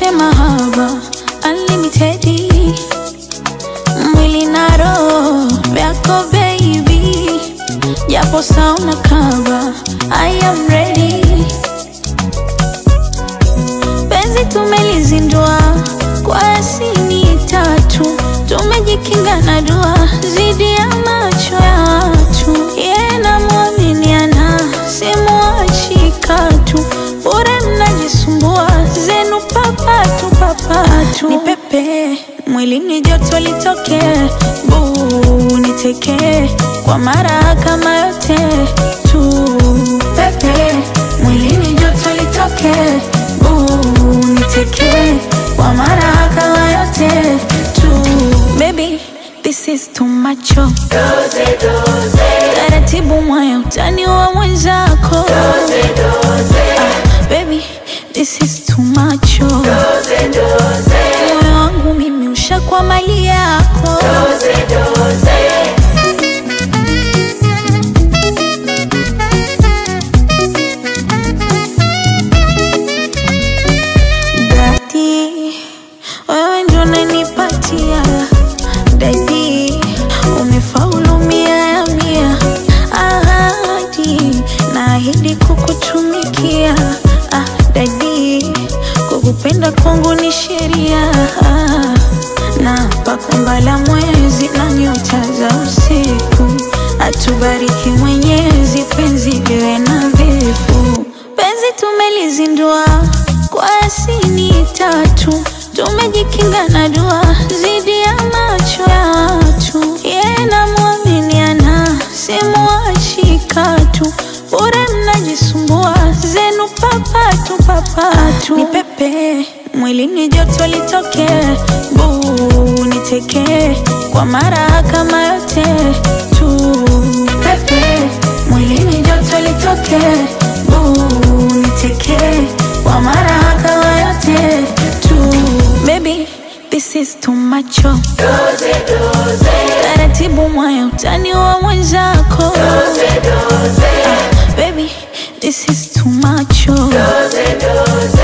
nioneshe mahaba unlimited mwili na roho vyako baby japo sauna kaba I am ready penzi tumelizindua kwa asini tatu tumejikinga na dua zidi ya macho ya watu ye namwaminiana simuachi katu bure mnajisumbua zenu papatu papatu ni pepe mwilini joto litoke buu niteke kwa mara kama yote tu pepe mwilini joto litoke buu niteke kwa mara kama yote tu baby this is too much oh. taratibu mwaya utani wa mwenzako ah, baby this is too much oh. moyo wangu mimi ushakwa mali yako Dadi, wewe ndo unanipatia Dadi, umefaulu mia ya mia Ahadi, naahidi kukutumikia ah, Dadi, kukupenda kwangu ni sheria ah, na pakumbala mwezi na nyota za usiku atubariki Mwenyezi, penzi liwe nadhifu. Penzi tumelizindua kwa asini tatu, tumejikinga na dua zidi ya macho ya watu. Ye namwaminiana, simuachi katu, bure mnajisumbua zenu papatu papatu. Ni pepe mwilini joto litoke, buu niteke kwa mara kama yote tu. Pepe mwilini joto litoke, buu niteke kwa mara kama yote tu. Baby this is too much oh. Taratibu mwaya utani wa mwenzako ah, baby this is too much oh.